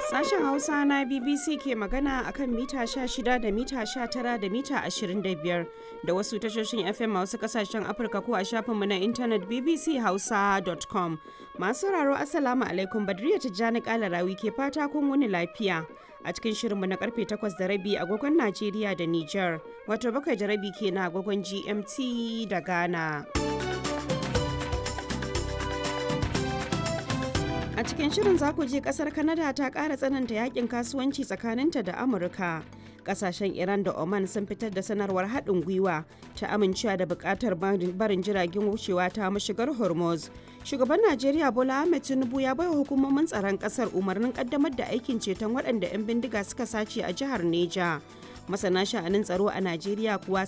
Sashen Hausa na BBC ke magana akan mita 16 da mita 19 da mita 25 da wasu tashoshin FM a wasu kasashen Afirka ko a shafinmu na intanet bbchausa.com. Masu sauraro Assalamu alaikum Badriya Tijjani Kalarawi ke fata kun wuni lafiya. A cikin shirinmu na karfe 8 da rabi agogon Najeriya da Nijar, wato bakwai da rabi ke na agogon GMT da Ghana. A cikin shirin za ku je kasar Canada ta ƙara tsananta yakin kasuwanci tsakaninta da Amurka. Kasashen Iran da Oman sun fitar da sanarwar haɗin gwiwa ta amincewa da buƙatar barin jiragen wucewa ta mashigar Hormuz. Shugaban Najeriya Bola Ahmed Tinubu ya baiwa hukumomin tsaron ƙasar umarnin ƙaddamar da aikin ceton waɗanda 'yan bindiga suka sace a jihar Neja. Masana sha'anin tsaro a Najeriya kuwa